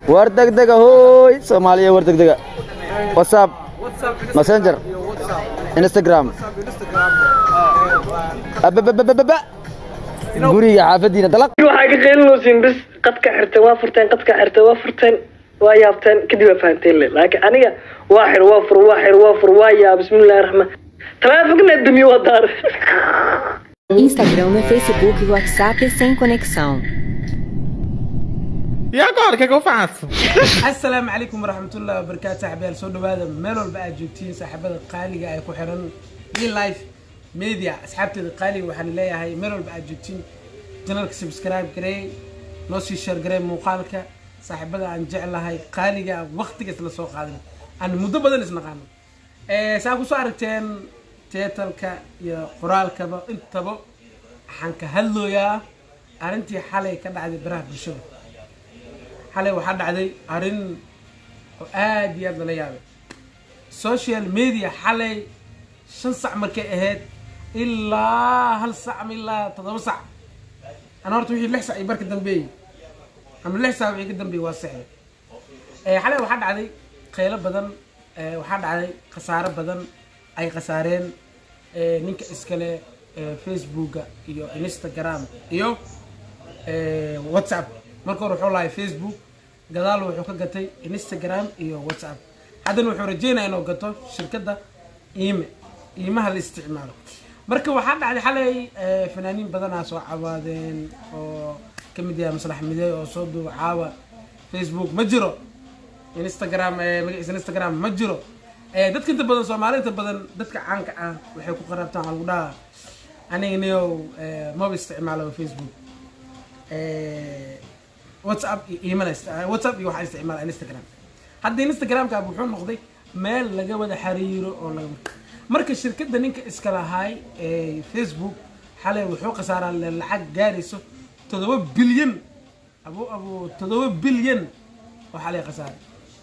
war degdega hooy soomaaliya war degdega whatsapp messenger instagram abababababa guriga xaafadiina dalaq waxaa ka qeylinoosiin bis qadka xirteen waa furteen qadka xirteen waa furteen waa yaabteen kadib waa fahanteen le laakiin aniga waa xir waa fur waa xir waa fur waa yaa bismillahi raxmaan taleefogna damiyo waa daar Instagram, Facebook e WhatsApp sem conexão. E agora, o que, é que eu faço? asalaamu calaykum waraxmatullahi wabarakaatu saaxiibayaal soo dhawaada meel walba aad joogtiin saaxiibada qaaliga ay ku xiran e life media asxaabteeda qaaliga waxaan leeyahay meel walba aad joogtiin janalka subscribe garey noo sii share garey muuqaalka saaxiibada aan jeclahay qaaliga aan waqtigaas la soo qaadan aan muddo badan isnaqaano saa kusoo aragteen teetalka iyo qoraalkaba intaba waxaan ka hadlooyaa arrintii xalay ka dhacday baraha bulshada xalay waxaa dhacday arrin oo aad iyo aad lala yaabay social media xalay shan sac markay ahayd ilaa hal sac ama ilaa toddoba sac ana horta wixii lix sac iyo barka dambeeyey ama lix sac wixii ka dambeeyey waa sexda xalay waxaa dhacday qaylo badan eh, waxaa dhacday khasaaro badan ay khasaareen eh, ninka iskale eh, facebooka iyo instagram iyo eh, whatsapp marka hore wuxuu lahay facebook gadaal wuxuu ka gatay instagram iyo whatsapp haddana wuxuu rajeynaya inuu gato shirkadda iime iimaha la isticmaalo marka waxaa dhacday xalay eh, fanaaniin badanaa soo cawaadeen oo ka mid yahay maslax midey oo soo duuba caawa facebook ma jiro instagram eh, magaciisa instagram ma jiro Eh, dadka inta badan soomaali inta badan dadka caanka ah waxay ku qaraabtaan waxaa lagu dhahaa aniga niyow eh, maba isticmaalo facebook Eh, whatsapp iyo iimana ist- eh, whatsapp iyo waxaa isticmaala instagram hadda instagramka wuxuu noqday meel laga wada xiriiro oo laga marka shirkadda ninka iska lahaay ee facebook xalay wuxuu khasaaraa le- lacag gaarayso toddoba bilyan abu abu toddoba bilyan oo xalay khasaaray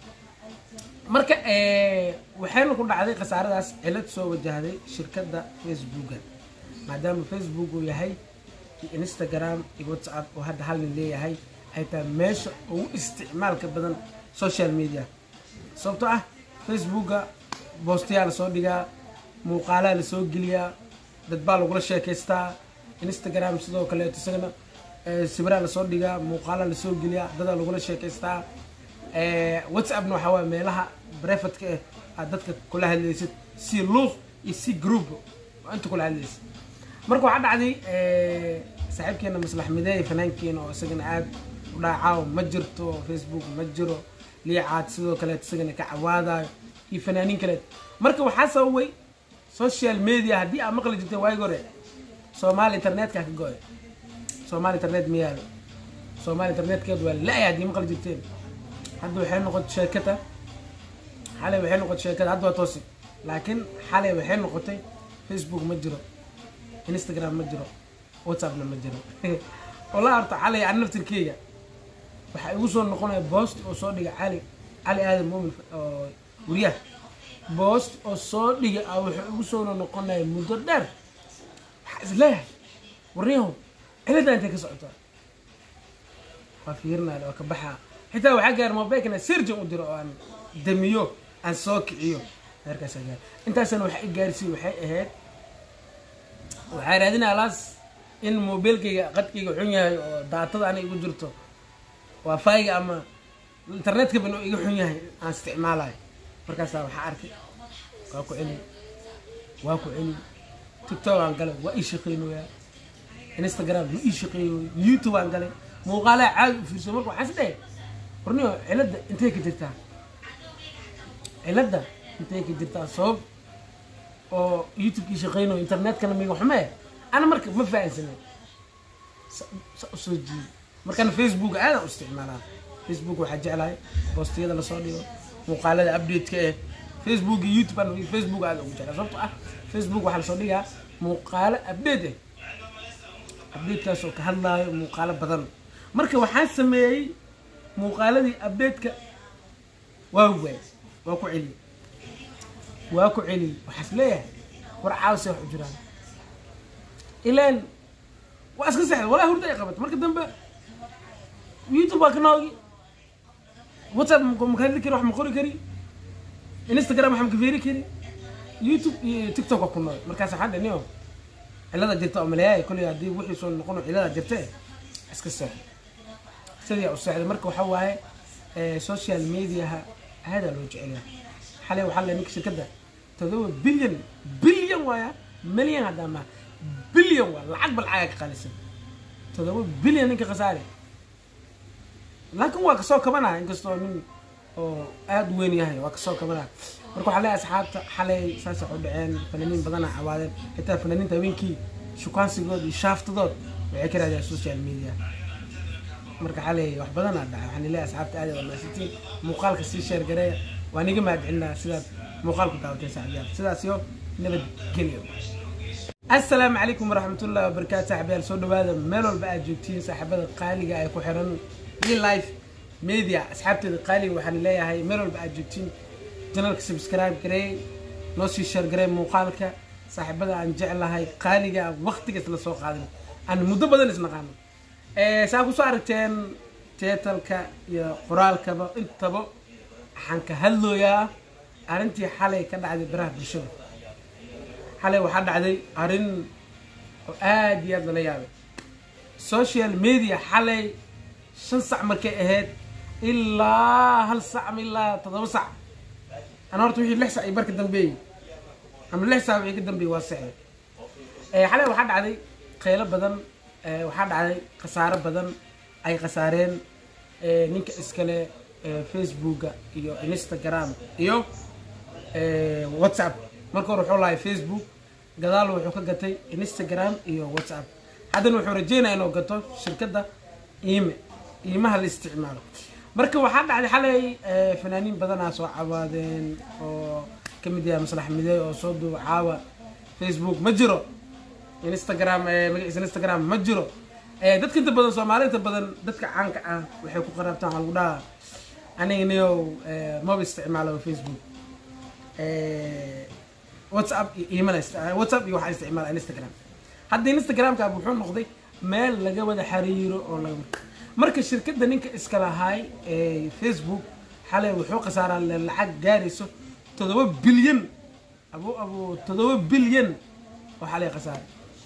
marka eh, waxayna ku dhacday khasaaradaas cilad soo wajahday shirkadda facebooka maadaama facebook uu yahay iyo instagram iyo whatsapp oo hadda hal nin leeyahay ay tahay meesha ugu isticmaalka badan social media sababtoo ah facebooka boostayaa lasoo dhigaa muuqaalaa lasoo geliyaa dad baa lagula sheekaystaa instagram sidoo kaleeto isagana eh, sawiraa lasoo dhigaa muuqaalaa lasoo geliyaa dadaa lagula sheekaystaa Eh, whatsappna waxaa waaya meelaha brefatka eh aad dadka kula hadlaysid si luuq iyo si group oo inta kula hadlaysid marka waxaa dhacday eh, saaxiibkeena maslax mideey fanaankeena oo isagana aad u dhaacaaw ma jirto facebook ma jiro liicaad sidoo kaleet isagana ka cawaadayo iyo fanaaniin kaleet marka waxaa sababay social media haddii aad maqli jirteen waagi hore soomaali internetka ka go-ay soomaali internet ma yaalo soomaali internetkeedu waa la-ay haddii maqli jirteen hadda waxay noqotay sheekada xalay waxay noqotay sheekada hadda waa toosi laakiin xalay waxay noqotay facebook ma jiro instagram ma jiro whatsappna ma jiro walaa horta xalay ani naftirkeyga waxaa igu soo noqonaya boost oo soo dhiga cali cali aadan muumin oo wariyaha boost oo soo dhiga ah wuxuu igu soo noqonaya muddo dheer waxaa isleeyahay warniyahow ciladaa intay ka socotaa waa fiirinaya waa ka baxaa xitaa waxaa gaar mobilkana sirjan u diro oo aan damiyo aan soo kiciyo heerkaasa gaar intaasna waxa i gaarsiiy waxay ahayd waxaa raadinaya laas in mobilkayga qadkayga xun yahay oo daatada aniga igu jirto wifi-ga ama internetka ban iga xun yahay aan isticmaalayo markaasaa waxaa arkay waa ku celi waa ku celi tiktok aan galay waa ii shaqeynoyaa instagram ma ii shaqeeyo youtube aan galay muuqaalaha caadi u fiirso marka waxaan isdhehe warniyo ciladda intay ka jirtaa ciladda intay ka jirtaa sabab oo youtube-kii shaqeynayo internetkana miga xume ana marka ma fahansanay sa usoo jiiday markana facebook aadaan u isticmaalaa facebook waxaa jeclahay boostiyada lasoo dhigo muuqaalada update-ka eh facebook iyo youtube aan facebook aada ugu jeclaa sababto ah facebook waxaa lasoo dhigaa muuqaalo update eh update-kaas oo ka hadlaayo muuqaalo badan marka waxaan sameeyey muuqaaladii update-ka waa waay waa ku celiyey waa ku celiyey waxaas leeyahay war caawse wax u jiraan ilaan waa iska sexda walaa hurda ay qabato marka dambe youtube waa ka noogi whatsapp ma ma ka hadli kari wax ma qori kari instagram wax ma ka feeri kari youtube iyo tiktok waa ku nool markaas waxaa dhani oo cilada jirta oo maleeyahay kolley haddii wixii soo noqono cilada jirta iska seexo sidii u seexday marka waxa waaye eh, social mediaha aadaa loo jecel yahay xalay waxaa la ninka shirkadda todoba bilyan bilyan waaya milyan haddaa ma bilyan waa lacag bal lacag ka qaalisan todoba bilyan ninka khasaare laakiin waa kasoo kabanaa inkastoo nin oo aada u weyn yahay waa kasoo kabanaa marka waxaa leeyahay asxaabta xalay saas wax u dhaceen fanaaniin badana cawaadeen xitaa fanaaniinta habeenkii shukaansigood iyo shaaftadood waxay ka raadiyaan social media marka xalay wax badanaa dhacay waxaan leeyahay asxaabta aad waa mahadsantiin muuqaalka sii sheer gareeya waan iga mahadcelinaa sidaad muuqaalku daawateen saaxiibayaal sidaas iyo nabadgelyo asalaamu calaykum waraxmatullahi wabarakaatu saaxiibayaal soo dhawaada meel walba aad joogtiin saaxiibada qaaliga ay ku xiran real life media asxaabteeda qaaliga waxaan leeyahay meel walba aad joogtiin janalka subscribe gareey noo sii sheer gareey muuqaalka saaxiibada aan jeclahay qaaliga waqtigaas la soo qaadin aan muddo badan isnaqaano saa kusoo aragteen teetalka iyo qoraalkaba intaba waxaan ka hadlooyaa arrintii xalay ka dhacday baraha bulshada xalay waxaa dhacday arrin oo aad iyo aad lala yaabay social media xalay shan sac markay ahayd ilaa hal sac ama ilaa toddoba sac ana horta wixii lix sac iyo barka dambeeyey ama lix sac wixii ka dambeeyey waa sexday xalay waxaa dhacday qaylo badan eh, waxaa dhacday khasaaro badan ay khasaareen eh, ninka iskale eh, facebooka iyo instagram iyo eh, whatsapp marka hore wuxuu lahay facebook gadaal wuxuu ka gatay instagram iyo whatsapp haddana wuxuu rajeynaya inuu gato shirkadda iime iimaha la isticmaalo marka waxaa dhacday xalay eh, fanaaniin badanaa soo cawaadeen oo ka mid yahay maslax midey oo soo duuba caawa facebook ma jiro instagram eh, magaciisa instagram ma jiro Eh, dadka inta badan soomaali inta badan dadka caanka ah waxay ku qaraabtaan waxaa lagu dhahaa aniga niyow eh, maba isticmaalo facebook Eh, whatsapp iyo email ist- whatsapp iyo waxaa isticmaala instagram hadda instagramka wuxuu noqday meel laga wada xiriiro oo laga marka shirkadda ninka iska lahaay ee facebook xalay wuxuu khasaaraa le- lacag gaarayso toddoba bilyan abu abu toddoba bilyan oo xalay khasaaray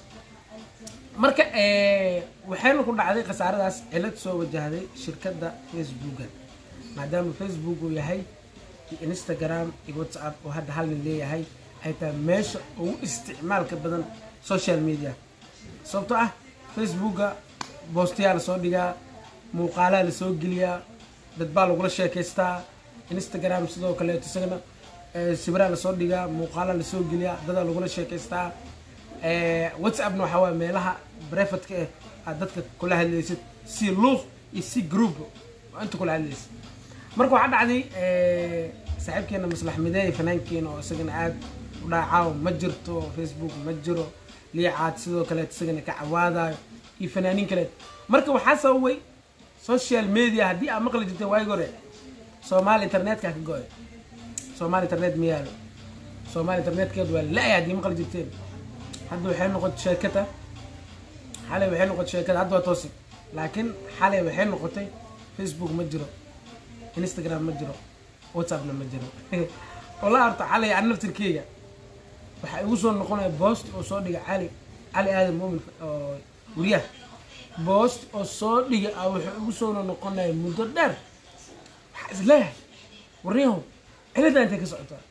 marka eh, waxayna ku dhacday khasaaradaas cilad soo wajahday shirkadda facebooka maadaama facebook uu yahay iyo instagram iyo whatsapp oo hadda hal nin leeyahay ay tahay meesha ugu isticmaalka badan social media sababtoo ah facebooka boostayaa lasoo dhigaa muuqaalaa lasoo geliyaa dad baa lagula sheekaystaa instagram sidoo kaleeto isagana eh, sibiraa lasoo dhigaa muuqaalaa lasoo geliyaa dadaa lagula sheekaystaa Eh, whatsappna waxaa waaya meelaha brefatka eh aad dadka kula hadlaysid si luuq iyo si group waa inta kula hadlaysid marka waxaa dhacday eh, saaxiibkeena maslax mideey fanaankeena oo isagana aad u dhaacaaw ma jirto facebook ma jiro liicaad sidoo kaleet isagana ka cawaadayo iyo fanaaniin kaleet marka waxaa sababay social media haddii aad maqli jirteen waagi hore soomaali internetka ka go-ay soomaali internet ma yaalo soomaali internetkeedu waa la-ay haddii maqli jirteen hadda waxay noqotay sheekada xalay waxay noqotay sheekada hadda waa toosi laakiin xalay waxay noqotay facebook ma jiro instagram ma jiro whatsappna ma jiro walaa horta xalay an naftirkeyga waxaa igu soo noqonaya boost oo soo dhiga cali cali aadan muumin oo weriyaha boost oo soo dhiga ah wuxuu igu soo noqonaya muddo dheer waxaa isleeyahay warniyahow ciladaa intay ka socotaa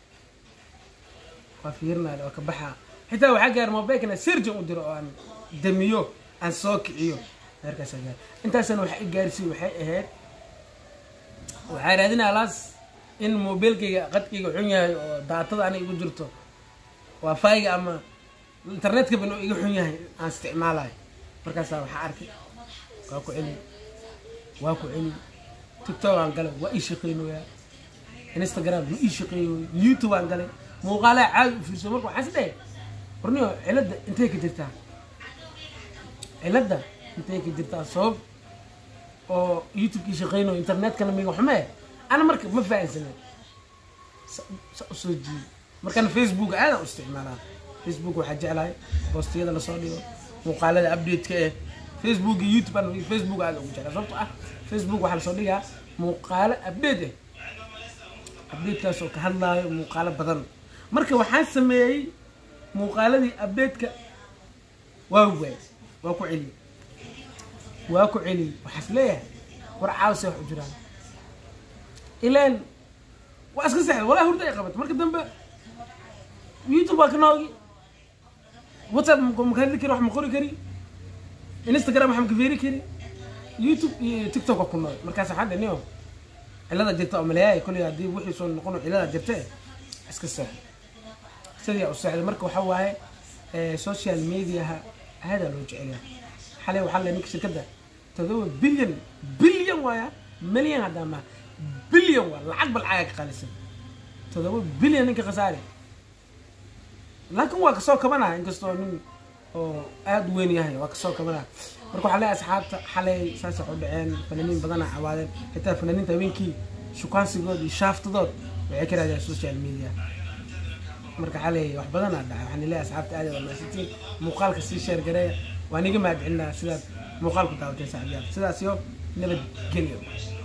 waa fiirinaya waa ka baxaa xitaa waxaa gaar mobilkana sirjan u diro oo aan damiyo aan soo kiciyo heerkaas gaar intaasna waxa i gaarsiiy waxay ahayd waxaa raadinaya laas in mobilkayga qadkayga xun yahay oo daatada ana igu jirto wifi-ga ama internetka ban iga xun yahay aan isticmaalayo markaasaa waxaa arkay waa ku celi waa ku celi tiktok aan galay waa ii shaqeynoyaa instagram ma ii shaqeeyo youtube aan galay muuqaalaha caadi u fiirso marka waxaan is dhahay warniyo ciladda intay ka jirtaa ciladda intay ka jirtaa sabab oo youtubekii shaqeynayo internetkana miga xumee ana marka ma fahansanen sa sa usoo jiiyo markana facebook aadaan u isticmaalaa facebook waxaa jeclahay boostiyada lasoo dhigo muuqaalada update-ka eh facebook iyo youtube aan facebook aada ugu jeclaa sababto ah facebook waxaa lasoo dhigaa muuqaalo update ah updatekaas oo ka hadlaayo muuqaalo badan marka waxaan sameeyey muuqaaladii updateka waa waay waa ku celiyey waa ku celiyey waxaas leeyahay war caawse wax u jiraan ilaan waa iska sexda walaa hurda ay qabato marka dambe youtube waa ka noogi whatsapp ma ka hadli kari wax ma qori kari instagram wax ma ka feeri kari youtube iyo tiktok waa ku nool markaas waxaan dhaniyo cilada jirta oo maleeyahay koley haddii wixii soo noqono cilada jirta iska seexo sidii u seexday marka waxa waaye social mediaha aadaa loo jecelyahay xalay waxaa le ninka shirkadda todoba bilyan bilyan waaya milyan haddaa ma bilyan waa lacag bal caga ka qalisan todoba bilyan ninka khasaare laakiin waa kasoo kabanaya inkastoo nin oo aada u weyn yahay waa kasoo kabanaya marka waxaa leeyahay asxaabta xalay saas wax u dhaceen fanaaniin badana cawaadeen xitaa fanaaniinta habeenkii shukaansigood iyo shaaftadood waxay ka raadiyaan social media marka xalay wax badanaa dhacay waxaan leeyahay asxaabta aad waa maasantiin muuqaalka sii sheer gareeya waan iga mahad celinaa sidaad muuqaalku daawateen saaxiibyaal sidaas iyo nabadgelyo